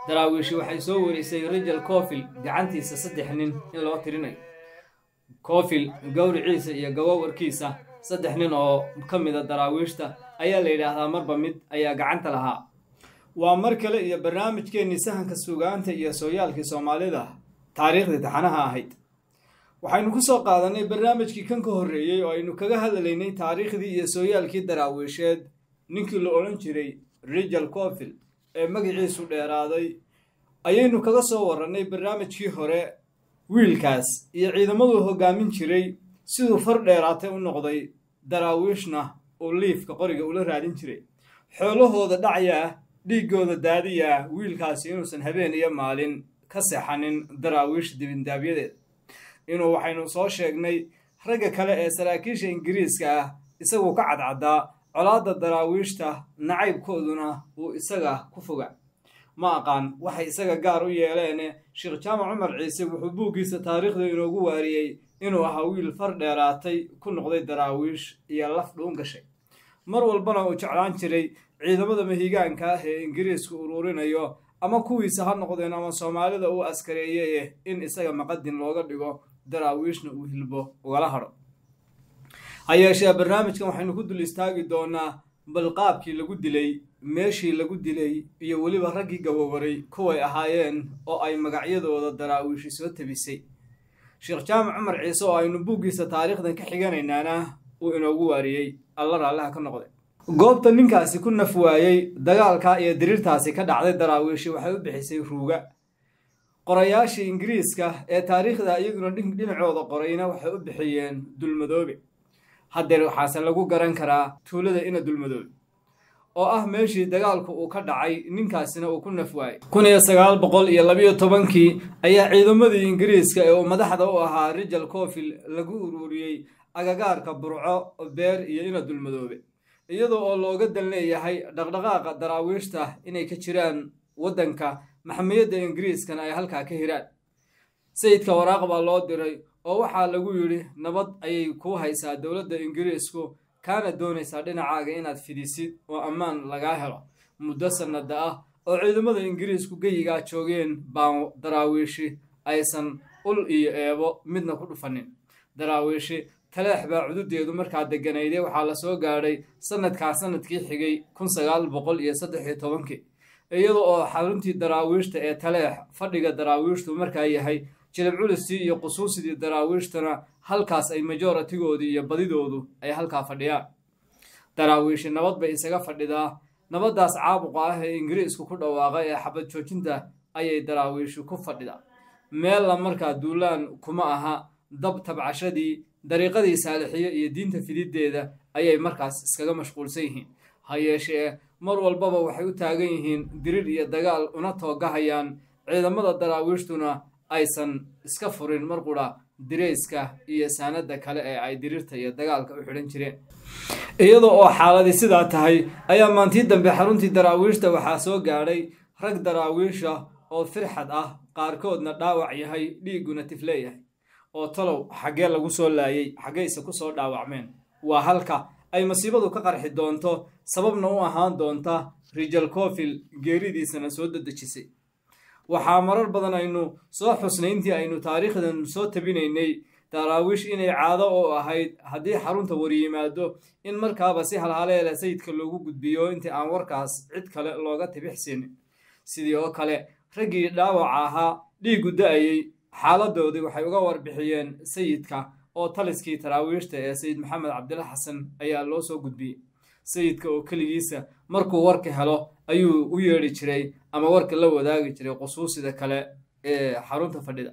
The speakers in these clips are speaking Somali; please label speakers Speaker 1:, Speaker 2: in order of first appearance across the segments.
Speaker 1: daraawiishi waxay soo warisay rijal cofil gacantiisa saddex nin in loo tirinayo cofil gowriciisa iyo gabowarkiisa saddex nin oo ka mida daraawiishta ayaa la yidhaahdaa marba mid ayaa gacanta lahaa waa mar kale iyo barnaamijkeennii sahanka sugaanta iyo sooyaalkii soomaalida taariikhdii taxanaha ahayd waxaynu ku soo qaadanay barnaamijkii kan ka horreeyey oo aynu kaga hadlaynay taariikhdii iyo sooyaalkii daraawiisheed ninkii la odhan jiray rijal cofil ee magaciisu dheeraaday ayaynu kaga soo warrannay barnaamijkii hore wiilkaas iyo ciidamaduu hoggaamin jiray siduu far dheeraatay u noqday daraawiishna uu liifka qoriga ula raadin jiray xoolahooda dhacyaa dhiiggooda daadiyaa wiilkaasi inuusan habeen iyo maalin ka seexanin daraawiish dibindaabyadeeda inuu waxaynu soo sheegnay ragga kale ee saraakiisha ingiriiska ah isaguu ka cadcaddaa colaadda daraawiishta nacaybkooduna uu isaga ku foga ma aqaan waxay isaga gaar u yeeleene sheekh jaamac cumar ciise wuxuu buuggiisa taariikhda inoogu waariyey inuu ahaa wiil far dheeraatay ku noqday daraawiish iyo laf dhuun gashay mar walbana uu jeclaan jiray ciidamada mahigaanka ah ee ingiriisku uruurinayo ama kuwiisa ha noqdeen ama soomaalida uu askareeyeye in isaga maqadin looga dhigo daraawiishna uu hilbo ugala hadho ha yeeshee barnaamijkan waxaynu ku dul istaagi doonaa balqaabkii lagu dilay meeshii lagu dilay iyo weliba raggii gabowaray kuway ahaayeen oo ay magacyadooda daraawiishi soo tabisay sheekh jaamac cumar ciise oo aynu buuggiisa taariikhdan ka xiganaynaana uu inoogu waariyey alla raallaha ka noqday goobta ninkaasi ku naf waayey dagaalka iyo diriirtaasi ka dhacday daraawiishi waxay u bixisay ruuga qorayaashii ingiriiska ee taariikhda iyaguna dhinacooda qorayna waxay u bixiyeen dulmadoobe haddeer waxaase lagu garan karaa tuulada ina dulmadoobe oo ah meeshii dagaalku uu ka dhacay ninkaasina uu ku naf waayey kun iyo sagaal boqol iyo labiyo tobankii ayaa ciidamadii ingiriiska ee uu madaxda u ahaa rijal cofil lagu ururiyey agagaarka burco beer iyo ina dulmadoobe iyadoo oo looga dan leeyahay dhaqdhaqaaqa daraawiishta inay ka jiraan waddanka maxamiyadda ingiriiskana ay halkaa ka hiraan sayidka waraaq baa loo diray oo waxaa lagu yidhi nabad ayay kuu haysaa dowladda ingiriisku kaana doonaysaa dhinacaaga inaad fidisid oo ammaan lagaa helo muddo sannada ah oo ciidamada ingiriisku geyigaa joogeen baan daraawiishi aysan ul iyo eebo midna ku dhufanin daraawiishi taleex baa cududeedu markaa deganayday waxaa la soo gaadhay sannadkaa sannadkii xigay kun sagaal boqol iyo saddex iyo tobankii iyada oo xaruntii daraawiishta ee taleex fadhiga daraawiishtu markaa yahay jilib culistii iyo qusuusidii daraawiishtana halkaas ay majoratigoodii iyo badidoodu ay halkaa fadhiyaan daraawiishi nabad bay isaga fadhidaa nabaddaas caabuqa ah ee ingiriisku ku dhawaaqay ee xabad joojinta ayay daraawiishi ku fadhidaa meella markaa duulaan kuma aha dab tabcashadii dariiqadii saalixiyo iyo diinta fididdeeda ayay markaas iskaga mashquulsan yihiin ha yeeshee mar walbaba waxay u taagan yihiin dirir iyo dagaal una toogahayaan ciidamada daraawiishtuna aysan iska furin mar qura dirayska iyo saanada kale ee ay diriirta iyo dagaalka u xidhan jireen iyada oo xaaladii sidaa tahay ayaa maantii dambe xaruntii daraawiishta waxaa soo gaadhay rag daraawiisha oo firxad ah qaarkoodna dhaawac yahay dhiigguna tifleeyahay oo talow xaggee lagu soo laayey xaggayse ku soo dhaawacmeen waa halka ay masiibadu ka qarxi doonto sababna u ahaan doonta rijal cofil geeridiisana soo dadejisay waxaa marar badan aynu soo xusnay intii aynu taariikhdan soo tabinaynay daraawiish inay caado oo ahayd haddii xarunta waryimaado in markaaba si halhaleela sayidka loogu gudbiyo intii aan warkaas cid kale looga tibixsinin sidii oo kale raggii dhaawaca ahaa dhiiggu da-ayey xaaladoodii waxay uga warbixiyeen sayidka oo taliskii taraawiishta ee sayid maxamed cabdilla xasan ayaa loo soo gudbiyey sayidka oo keligiisa markuu warka helo ayuu u yeedhi jiray ama warka la wadaagi jiray qusuusida kale ee xarunta fadhida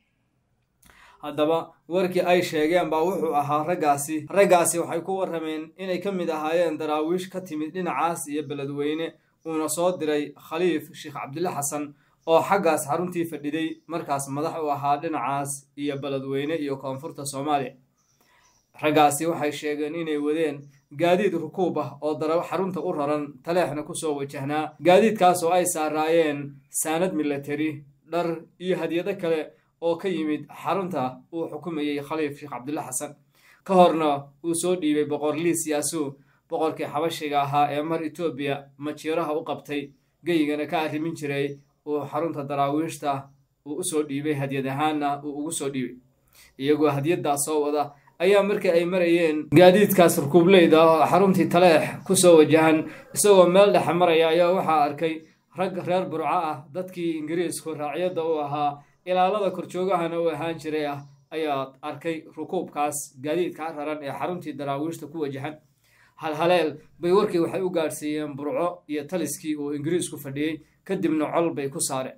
Speaker 1: haddaba warkii ay sheegeen baa wuxuu ahaa raggaasi raggaasi waxay ku warrameen inay ka mid ahaayeen daraawiish ka timid dhinacaas iyo beledweyne uuna soo diray khaliif sheekh cabdille xasan oo xaggaas xaruntii fadhiday markaas madax u ahaa dhinacaas iyo beledweyne iyo koonfurta soomaaliya raggaasi waxay sheegeen inay wadeen gaadiid rukuub ah oo dara xarunta u raran taleexna kusoo wajahnaa gaadiidkaas oo ay saaraayeen saanad milatari dhar iyo hadyado kale oo ka yimid xarunta uu xukumayey khaliif sheekh cabdille xasan ka horna uu soo dhiibay boqor liis yaasuu boqorkii xabashiga ahaa ee mar etoobiya majiiraha u qabtay geyigana ka arrimin jiray uu xarunta daraawiishta uu usoo dhiibay hadyad ahaanna uu ugu soo dhiibay iyagoo hadyaddaas soo wada ayaa markii ay marayeen gaadiidkaas rukuubleyda oo xaruntii taleex ku soo wajahan isagoo meel dhexe maraya ayaa waxaa arkay rag reer burco ah dadkii ingiriisku raacyadda u ahaa ilaalada korjoogahana u ahaan jiray ah ayaa arkay rukuubkaas gaadiidka raran ee xaruntii daraawiishta ku wajahan halhaleel bay warkii waxay u gaadhsiiyeen burco iyo taliskii uu ingiriisku fadhiyey kadibna col bay ku saareen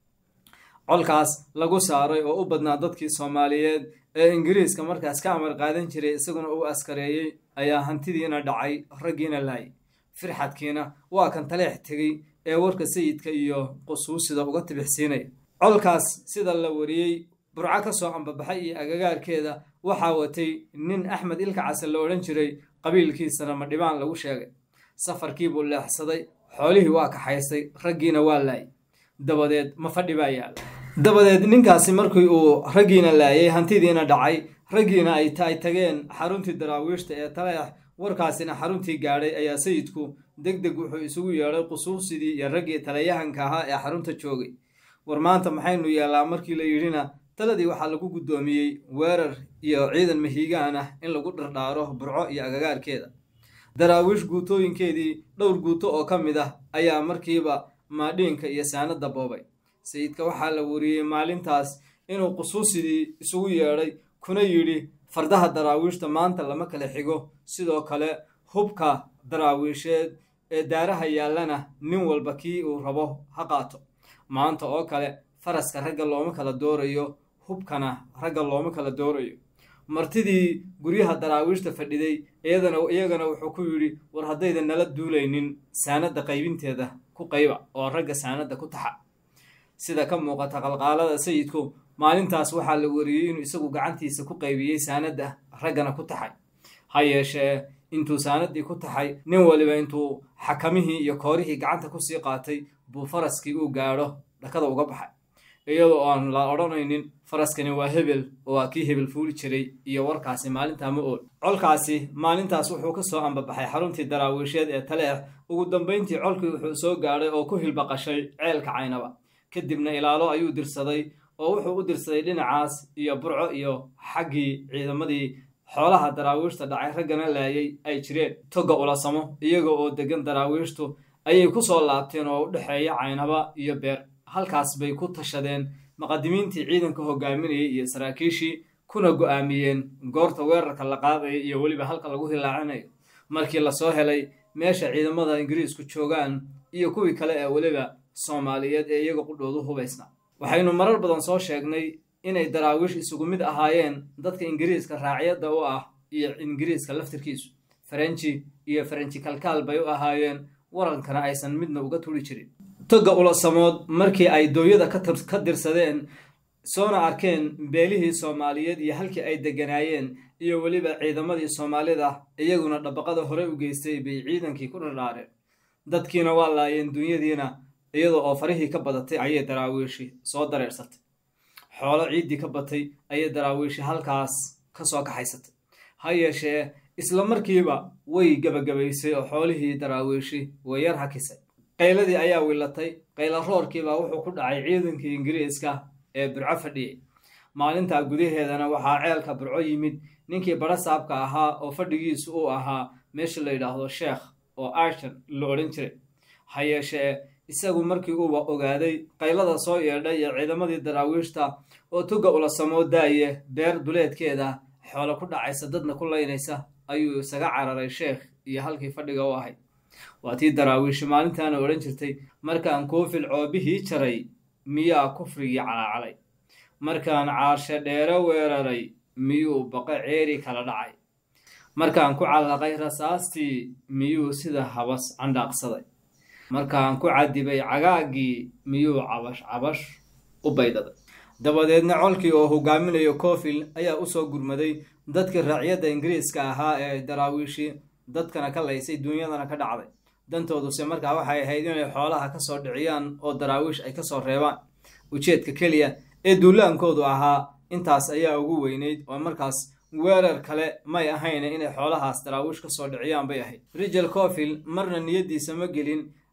Speaker 1: colkaas lagu saaray oo u badnaa dadkii soomaaliyeed ee ingiriiska markaas ka amar qaadan jiray isaguna uu askareeyey ayaa hantidiina dhacay raggiina laayay firxadkiina waa kan taleex tegey ee warka sayidka iyo qusuusida uga tibixsiinaya colkaas sida la wariyey burco ka soo ambabaxay iyo agagaarkeeda waxaa watay nin axmed ilka case la odhan jiray qabiilkiisana madhibaan lagu sheegay safarkiibuu leexsaday xoolihii waa kaxaystay raggiina waa laayay dabadeed ma fadhi baa yaala dabadeed ninkaasi markii uu raggiina laayay hantidiina dhacay raggiina ay ay tageen xaruntii daraawiishta ee taleex warkaasina xaruntii gaadhay ayaa sayidku deg deg wuxuu isugu yeedhay qusuusidii iyo raggii taliyahanka ahaa ee xarunta joogay war maanta maxaynu yeellaa markii la yidhina taladii waxaa lagu guddoomiyey weerar iyo ciidan mahiigaan ah in lagu dhardhaaro burco iyo agagaarkeeda daraawiish guutooyinkeedii dhowr guuto oo ka mid ah ayaa markiiba maadhiinka iyo saanadda boobay sayidka waxaa la wariyey maalintaas inuu qusuusidii isugu yeedhay kuna yidhi fardaha daraawiishta maanta lama kala xigo sidoo kale hubka daraawiisheed ee daaraha yaallana nin walba kii uu rabo ha qaato maanta oo kale faraska ragga looma kala doorayo hubkana ragga looma kala doorayo martidii guryaha daraawiishta fadhiday iyadana iyagana wuxuu ku yidhi war haddaydan nala duulaynin saanadda qaybinteeda ku qayba oo ragga saanadda ku taxa sida ka muuqata qalqaalada sayidku maalintaas waxaa la wariyey inuu isagu gacantiisa ku qaybiyey saanadda raggana ku taxay ha yeeshee intuu saanaddii ku taxay nin waliba intuu xakamihii iyo koorihii gacanta kusii qaatay buu faraskii uu gaadho dhakada uga baxay iyadoo aan la odhanaynin faraskani waa hebel oo waa kii hebel fuuli jiray iyo warkaasi maalintaa ma ool colkaasi maalintaas wuxuu ka soo ambabaxay xaruntii daraawiisheed ee taleex ugu dambayntii colkii wuxuu soo gaadhay oo ku hilbaqashay ceelka caynaba kadibna ilaalo ayuu dirsaday oo wuxuu u dirsaday dhinacaas iyo burco iyo xaggii ciidamadii xoolaha daraawiishta dhacay raggana laayay ay jireen togga ulasamo iyaga oo deggan daraawiishtu ayay ku soo laabteen oo u dhexeeya caynaba iyo beer halkaas bay ku tashadeen muqadimiintii ciidanka hogaaminayay iyo saraakiishii kuna go'aamiyeen goorta weerarka la qaadaya iyo weliba halka lagu hilaacinayo markii lasoo helay meesha ciidamada ingiriisku joogaan iyo kuwii kale ee weliba soomaaliyeed ee iyaga qudhoodu hubaysna waxaynu marar badan soo sheegnay inay daraawiish isugu mid ahaayeen dadka ingiriiska raacyadda u ah iyo ingiriiska laftirkiisu farenji iyo farenji kalkaal bay u ahaayeen warankana aysan midna uga turi jirin togga ulasamood markii ay dooyada ka dirsadeen soona arkeen beelihii soomaaliyeed iyo halkii ay degganaayeen iyo weliba ciidamadii soomaalida iyaguna dhabaqada hore u geystay bay ciidankii ku dhardhaareen dadkiina waa laayeen dunyadiina iyadoo oo farihii ka badatay ayay daraawiishi soo dareersatay xoolo ciiddii ka batay ayay daraawiishi halkaas ka soo kaxaysatay ha yeeshee isla markiiba way gebagabaysay oo xoolihii daraawiishi way yar hakisay qayladii ayaa wilatay qayla roorkiibaa wuxuu ku dhacay ciidankii ingiriiska ee burco fadhiyey maalintaa gudaheedana waxaa ceelka burco yimid ninkii barasaabka ahaa oo fadhigiisu uu ahaa meesha la yidhaahdo sheekh oo ashon la odhan jiray ha yeeshee isagu markii uuba ogaaday qaylada soo yeedhay iyo ciidamadii daraawiishta oo tugga ula samoo daaye beer duleedkeeda xoolo ku dhacaysa dadna ku laynaysa ayuu isaga cararay sheekh iyo halkii fadhiga u ahayd waa tii daraawiishi maalintaana odhan jirtay markaan koofil coobihii jaray miyaa kufrigii calaacalay markaan caarshe dheere weeraray miyuu baqo ceeri kala dhacay markaan ku callaqay rasaastii miyuu sida habas candhaaqsaday markaan ku cadibay cagaaggii miyuu cabash cabash u baydaday dabadeedna colkii oo hogaaminayo coofil ayaa usoo gurmaday dadkii raacyadda ingiriiska ahaa ee daraawiishii dadkana ka laysay duunyadana ka dhacday dantooduse markaa waxay ahayd inay xoolaha ka soo dhiciyaan oo daraawiish ay ka soo reebaan ujeedka keliya ee duulaankoodu ahaa intaas ayaa ugu weynayd oo markaas weerar kale may ahayne inay xoolahaas daraawiish ka soo dhiciyaan bay ahayd rijal coofil marna niyaddiisa ma gelin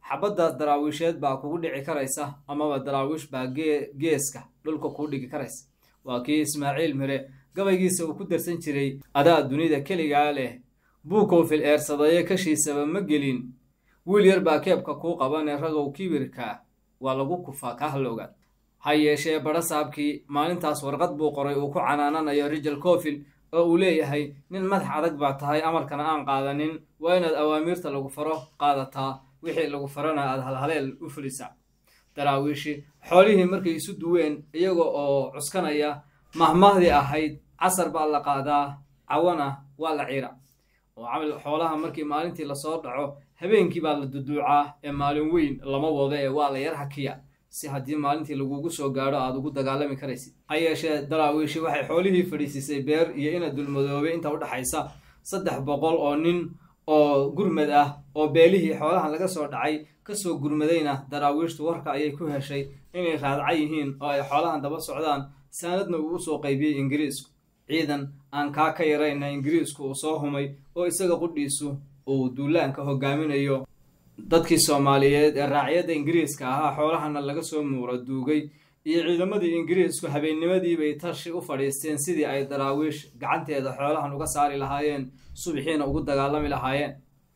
Speaker 1: xabaddaas daraawiisheed baa kugu dhici karaysa amaba daraawiish baa geeska dhulka kuu dhigi karaysa waa kii ismaaciil mire gabaygiisa uu ku darsan jiray adaa dunida keligaa leh buukoofil eersadaye kashiisaba ma gelin wiil yar baa keebka kuu qabanee ragow kibirka waa lagu kufaa kaa halowgaad ha yeeshee badhasaabkii maalintaas warqad buu qoray uu ku canaananayo rijal cofil oo uu leeyahay nin madax adag baa tahay amarkana aan qaadanin waa inaad awaamiirta lagu faro qaadataa wixii lagu farana aad halhaleel u fulisaa daraawiishi xoolihii markay isu duween iyaga oo cuskanaya mahmahdii ahayd casar baa la qaadaa cawana waa la ciira oo camal xoolaha markii maalintii lasoo dhaco habeenkii baa la duduucaa ee maalin weyn lama wado ee waa la yar hakiya si haddii maalintii lagugu soo gaadho aad ugu dagaalami karaysid ha yeeshee daraawiishi waxay xoolihii fadhiisiisay beer iyo ina dulmadoobay inta u dhexaysa saddex boqol oo nin oo gurmad ah oo beelihii xoolahan laga soo dhacay kasoo gurmadayna daraawiishtu warka ayay ku heshay inay raadca yihiin oo ay xoolahan daba socdaan saanadna uu usoo qaybiyey ingiriisku ciidan aan kaa ka yarayna ingiriisku uu soo humay oo isaga qudhiisu uu duulaanka hogaaminayo dadkii soomaaliyeed ee raacyadda ingiriiska ahaa xoolahana laga soo muuro duugay iyo ciidamadii ingiriisku habeennimadiibay tashi u fadhiisteen sidii ay daraawiish gacanteeda xoolahan uga saari lahaayeen subixiina ugu dagaalami lahaayeen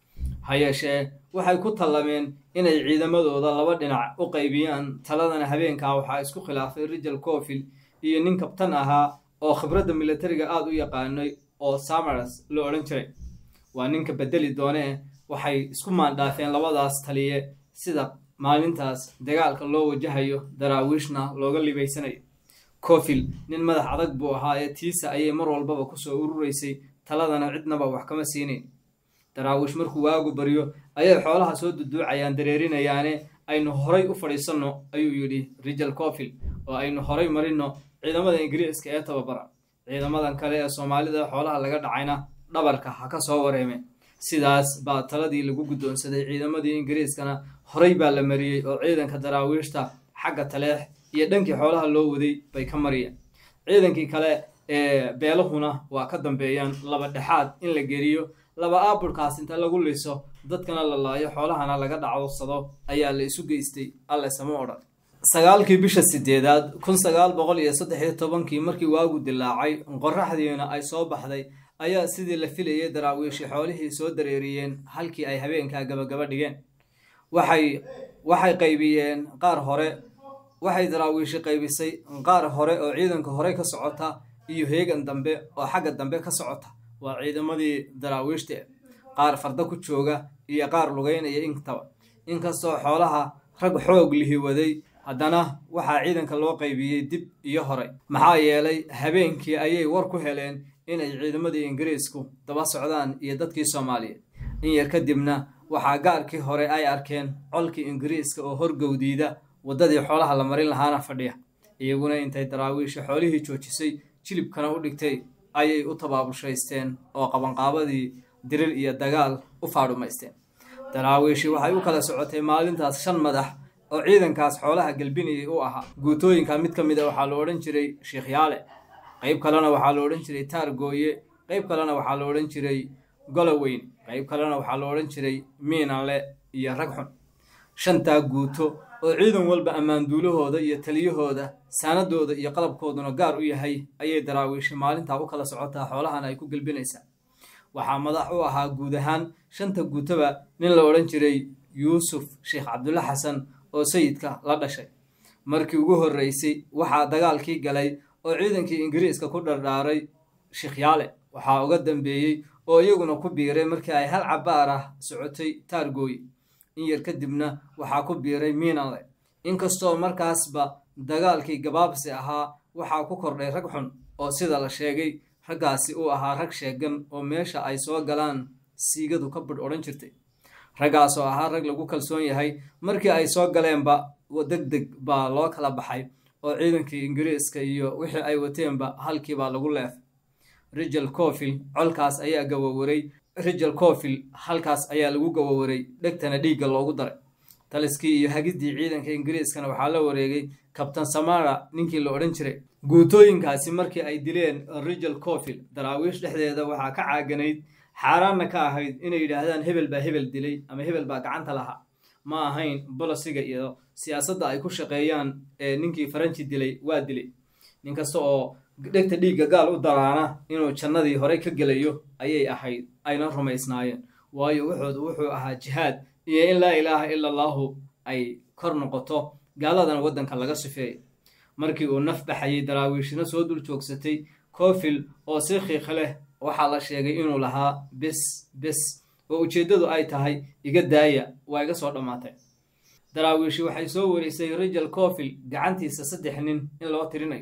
Speaker 1: ha yeeshee waxay ku tallameen inay ciidamadooda laba dhinac u qaybiyaan taladana habeenkaa waxaa isku khilaafay rijal cofil iyo nin kabtan ahaa oo khibradda militariga aada u yaqaanay oo samars la odhan jiray waa ninka bedeli doonee waxay isku maandhaafeen labadaas taliye sida maalintaas dagaalka loo wajahayo daraawiishna looga libaysanayo cofil nin madax adag buu ahaa ee tiisa ayay mar walbaba kusoo ururaysay taladana cidnaba wax kama siinayn daraawiish markuu waagu baryo ayay xoolaha soo duduucayaan dareerinayaane aynu horay u fadhiisanno ayuu yidhi rijal cofil oo aynu horay marino ciidamada ingiriiska ee tababara ciidamadan kale ee soomaalida xoolaha laga dhacayna dhabarka ha ka soo wareeme sidaas baa taladii lagu guddoonsaday ciidamadii ingiriiskana horay baa la mariyey oo ciidanka daraawiishta xagga taleex iyo dhankii xoolaha loo waday bay ka mariyeen ciidankii kale ee beelahuna waa ka dambeeyaan laba dhexaad in la geliyo laba aaburkaas inta lagu liso dadkana la laayo xoolahana laga dhacowsado ayaa la isu geystay alle sama odhan sagaalkii bisha sideedaad kun sagaal boqol iyo saddex iyo tobankii markii waagu dilaacay qoraxdiina ay soo baxday ayaa sidii la filayay daraawiishi xoolihii soo dareeriyeen halkii ay habeenkaa gabagaba dhigeen waxay waxay qaybiyeen qaar hore waxay daraawiishi qaybisay qaar hore oo ciidanka hore ka socota iyo heegan dambe oo xagga dambe ka socota waa ciidamadii daraawiishta qaar farda ku jooga iyo qaar lugeynaya intaba inkastoo xoolaha rag xoog lihi waday haddana waxaa ciidanka loo qaybiyey dib iyo hore maxaa yeelay habeenkii ayay war ku heleen inay ciidamadii ingiriisku daba socdaan iyo dadkii soomaaliyeed in yar kadibna waxaa gaarkii hore ay arkeen colkii ingiriiska oo horgowdiida waddadii xoolaha la marin lahaana fadhiya iyaguna intay daraawiisha xoolihii joojisay jilibkana u dhigtay ayay u tabaabushaysteen oo qabanqaabadii dirir iyo dagaal u faadhumaysteen daraawiishi waxay u kala socotay maalintaas shan madax oo ciidankaas xoolaha gelbinayay u ahaa guutooyinka mid ka mid a waxaa la odhan jiray sheekhyaale qayb kalena waxaa la odhan jiray taargooye qayb kalena waxaa la odhan jiray goloweyn qayb kalena waxaa la odhan jiray miinanle iyo ragxun shantaa guuto oo ciidan walba ammaanduulahooda iyo taliyahooda saanadooda iyo qalabkooduna gaar u yahay ayay daraawiishi maalintaa u kala socotaa xoolahana ay ku gelbinaysaa waxaa madax u ahaa guud ahaan shanta guutoba nin la odhan jiray yuusuf sheekh cabdulla xasan oo sayidka la dhashay markii ugu horreysay waxaa dagaalkii galay oo ciidankii ingiriiska ku dhardhaaray sheekhyaale waxaa uga dambeeyey oo iyaguna ku biiray markii ay hal cabaar ah socotay taargooy in yar kadibna waxaa ku biiray miinanle inkastoo markaasba dagaalkii gabaabsi ahaa waxaa ku kordhay rag xun oo sida la sheegay raggaasi uu ahaa rag sheegan oo meesha ay soo galaan siigadu ka badh odhan jirtay raggaasoo ahaa rag lagu kalsoon yahay markii ay soo galeenba deg deg baa loo kala baxay oo ciidankii ingiriiska iyo wixii ay wateenba halkiibaa lagu leefay rijal cofil colkaas ayaa gawawaray rijal cofil halkaas ayaa lagu gawawaray dhegtana dhiigga loogu daray taliskii iyo hagiddii ciidanka ingiriiskana waxaa la wareegay kabtan samara ninkii la odhan jiray guutooyinkaasi markii ay dileen rijal cofil daraawiish dhexdeeda waxaa ka caaganayd xaaraanna ka ahayd inay yidhaahdaan hebel baa hebel dilay ama hebel baa gacanta lahaa ma ahayn bolosiga iyo siyaasadda ay ku shaqeeyaan ee ninkii faranji dilay waa dilay nin kasta oo dhegta dhiigga gaal u daraana inuu jannadii horey ka gelayo ayay ahayd ayna rumaysnaayeen waayo wuxoodu wuxuu ahaa jihaad iyo in laa ilaaha ila allaahu ay kor noqoto gaaladan waddanka laga sifeeyo markii uu naf baxayay daraawiishina soo dul joogsatay koofil oo si khiikh leh waxaa la sheegay inuu lahaa bis bis oo ujeeddadu ay tahay iga daaya waa iga soo dhammaatay daraawiishi waxay soo warisay rijal koofil gacantiisa saddex nin in loo tirinayo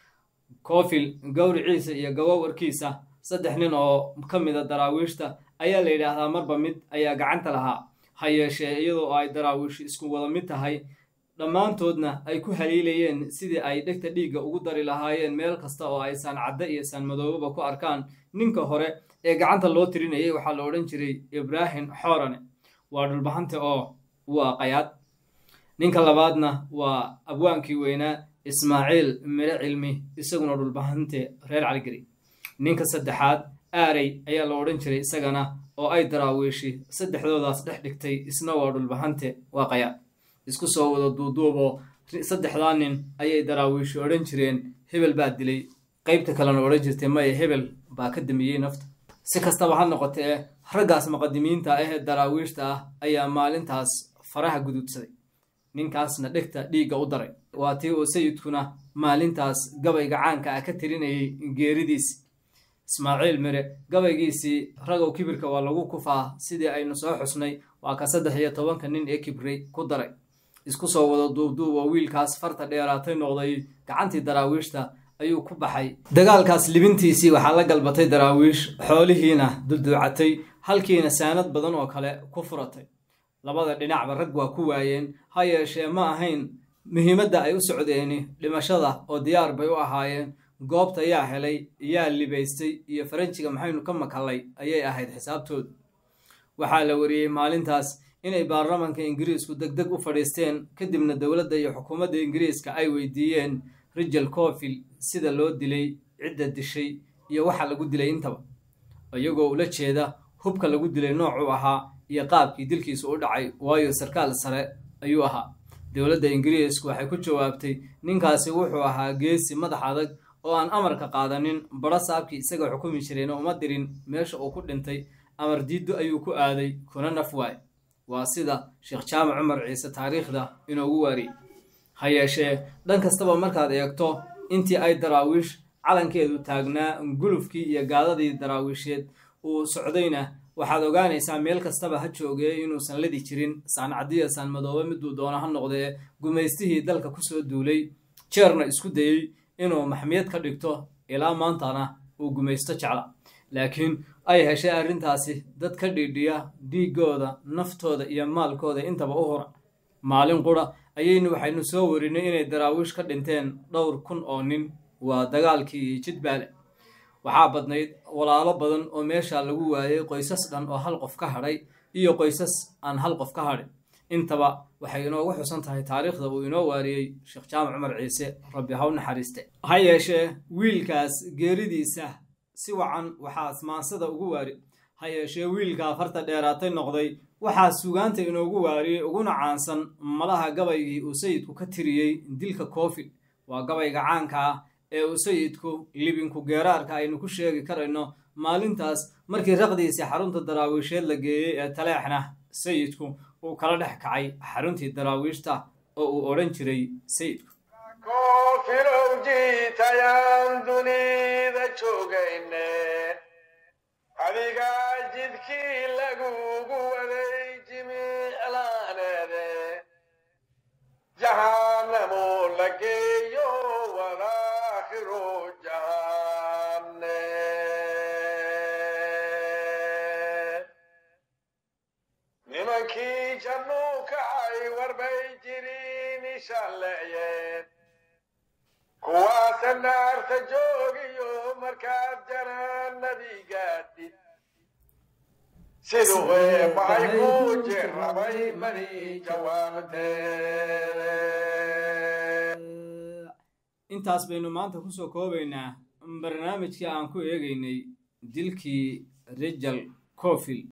Speaker 1: koofil gowriciisa iyo gawowarkiisa saddex nin oo ka mida daraawiishta ayaa la yidhaahdaa marba mid ayaa gacanta lahaa ha yeeshee iyadoo ay daraawiishi isku wada mid tahay dhammaantoodna ay ku haliilayeen sidii ay dhegta dhiigga ugu dari lahaayeen meel kasta oo ay saan cadde iyo saan madoobaba ku arkaan ninka hore ee gacanta loo tirinayay waxaa la odhan jiray ibraahim xoorane waa dhulbahante oo waa qayaad ninka labaadna waa abwaankii weynaa ismaaciil mire cilmi isaguna dhulbahante reer caligeri ninka saddexaad aarey ayaa la odhan jiray isagana oo ay daraawiishi saddexdoodaas dhex dhigtay isna waa dhulbahante waa qayaad isku soo wada duuduuboo saddexdaa nin ayay daraawiishi odhan jireen hebel baa dilay qaybta kalena odhan jirtay maya hebel baa ka damiyey nafta si kastaba ha noqotee raggaas muqadimiinta ah ee daraawiishta ah ayaa maalintaas faraha guduudsaday ninkaasna dhegta dhiigga u daray waa tii uu sayidkuna maalintaas gabayga caanka ah ka tirinayay geeridiisi ismaaciil mire gabaygiisii ragow kibirka waa lagu kufaa sidii aynu soo xusnay waa ka saddex iyo tobanka nin ee kibray ku daray isku soo wada duubduub oo wiilkaas farta dheeraatay noqday gacantii daraawiishta ayuu ku baxay dagaalkaas libintiisii waxaa la galbatay daraawiish xoolihiina dulduucatay halkiina saanad badan oo kale ku furatay labada dhinacba rag waa ku waayeen ha yeeshee ma ahayn muhiimadda ay u socdeeni dhimashada oo diyaar bay u ahaayeen goobta yaa helay yaa libaystay iyo faranjiga maxaynu ka makallay ayay ahayd xisaabtoodu waxaa la wariyey maalintaas inay baarlamanka ingiriisku deg deg u fadhiisteen kadibna dowladda iyo xukuumadda ingiriiska ay weydiiyeen rijal coofil sida loo dilay cidda dishay iyo waxa lagu dilay intaba iyagoo ula jeeda hubka lagu dilay noocuu ahaa iyo qaabkii dilkiisu u dhacay waayo sarkaal sare ayuu ahaa dowladda ingiriisku waxay ku jawaabtay ninkaasi wuxuu ahaa geesi madax adag oo aan amarka qaadanin badho saabkii isaga xukumi jirayna uma dirin meesha uu ku dhintay amar diiddo ayuu ku aaday kuna naf waay waa sida sheekh jaamac cumar ciise taariikhda inoogu waariyey ha yeeshee dhan kastaba markaad eegto intii ay daraawiish calankeedu taagnaa gulufkii iyo gaadadii daraawiisheed uu socdayna waxaad ogaanaysaa meel kastaba ha joogee inuusan ladi jirin saancadiya saan madoobe miduu doono ha noqdee gumaystihii dalka kusoo duulay jeerna isku dayey inuu maxmiyad ka dhigto ilaa maantana uu gumaysto jecla laakiin ay heshay arrintaasi dad ka dhiidhiya dhiiggooda naftooda iyo maalkooda intaba u hura maalin qura ayaynu waxaynu soo warinay inay daraawiish ka dhinteen dhowr kun oo nin waa dagaalkii iyo jidbaale waxaa badnayd walaalo badan oo meesha lagu waayay qoysas dhan oo hal qof ka hadhay iyo qoysas aan hal qof ka hadhin intaba waxay inoogu xusan tahay taariikhda uu inoo waariyey sheekh jaamac cumar ciise rabbi haw naxariiste ha yeeshee wiilkaas geeridiisa si wacan waxaa asmaansada ugu waari ha yeeshee wiilkaa farta dheeraatay noqday waxaa sugaanta inoogu waariyey uguna caansan malaha gabaygii uu sayidku ka tiriyey dilka koofil waa gabayga caanka ah ee uu sayidku libinku geeraarka aynu ku sheegi karayno maalintaas markii raqdiisii xarunta daraawiisheed la geeyey ee taleexna sayidku uu kala dhex kacay xaruntii daraawiishta oo uu odhan jiray sayidku
Speaker 2: koofilow jiitayaan dunida joogayne adigaa jidkii lagugu waday jimiclaaneede jahaanamu la geeyo walaakhiru jahaane nimankii jannuu kacay warbay jiriin ishalleeyeen kuwaasa naarta joogiyo markaad janaanadii gaadhid siduu eebbay ku jirrabay mani jawaabtee
Speaker 1: intaas baynu maanta kusoo koobaynaa barnaamijkii aan ku eegaynay dilkii rijal cofil